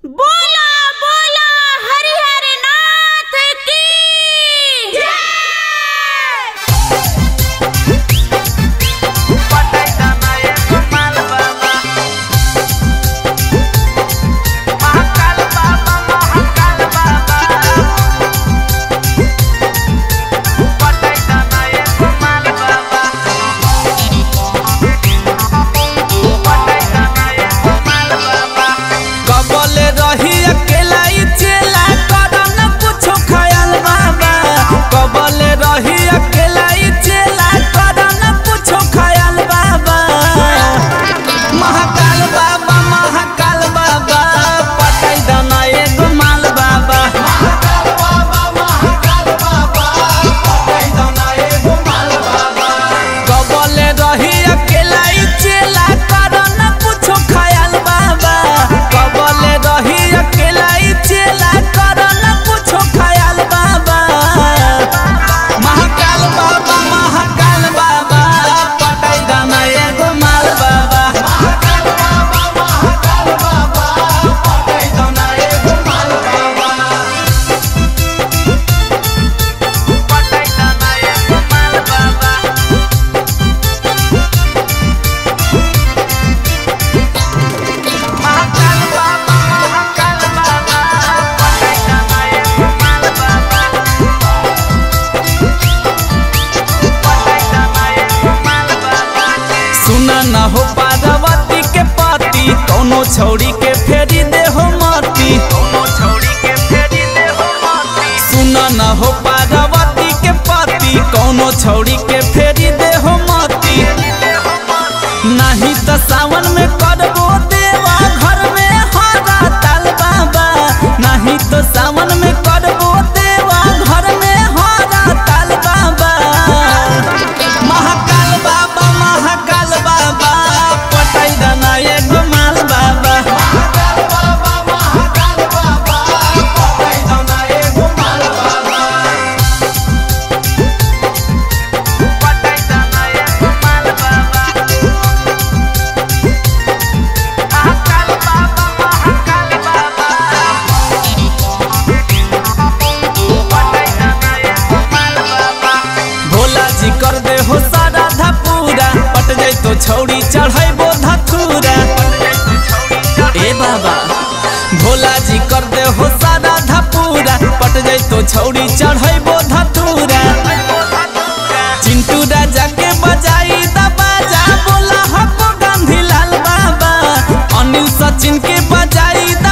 बोला बोला हरिहर नाथ की कबले रही अकेला ई चेला करन कुछो खयाल बाबा कबले रही अकेला ई चेला करन कुछो खयाल बाबा महाकाल बाबा महाकाल बाबा पटाई दना एगो माल बाबा महाकाल बाबा महाकाल बाबा पटाई दना एगो माल बाबा कबले रही अकेला ई चेला करन कुछो खयाल बाबा कबले रही अकेला ई चेला करन कुछो खयाल बाबा महाकाल बाबा महाकाल बाबा पटाई दाना एगो माल बाबा महाकाल बाबा महाकाल बाबा पटाई दाना एगो माल बाबा पटाई दाना एगो माल बाबा महाकाल बाबा महाकाल बाबा पटाई दाना एगो माल बाबा पटाई दाना एगो माल बाबा सुना न हो पार्वती के पति कोनो छौड़ी के फेरी दे हो मती कोनो छौड़ी के फेरी दे हो मती सुना न हो पार्वती के पति कोनो छौड़ी के फेरी दे हो मती नहीं तो सावन में करबो देवा घर में हरा ताल बाबा नहीं तो सावन में करबो देवा घर में हरा ताल बाबा महाकाल बाबा महाकाल बाबा पटाई दाना एगो माल बाबा महाकाल बाबा महाकाल बाबा पटाई दाना एगो माल बाबा पटाई दाना एगो माल बाबा महाकाल बाबा महाकाल बाबा पटाई दाना एगो माल बाबा भोला जी कर दे हो सारा धपूरा पट जाई तो छौड़ी चढ़ैबो धतूरा ए बाबा भोला जी कर दे हो सारा धपूरा पट जाई तो छौड़ी चढ़ैबो धतूरा चिंटू राजा के बजाई दा बाजा बोला हको गांधी लाल बाबा अनिल सचिन के बजाई दा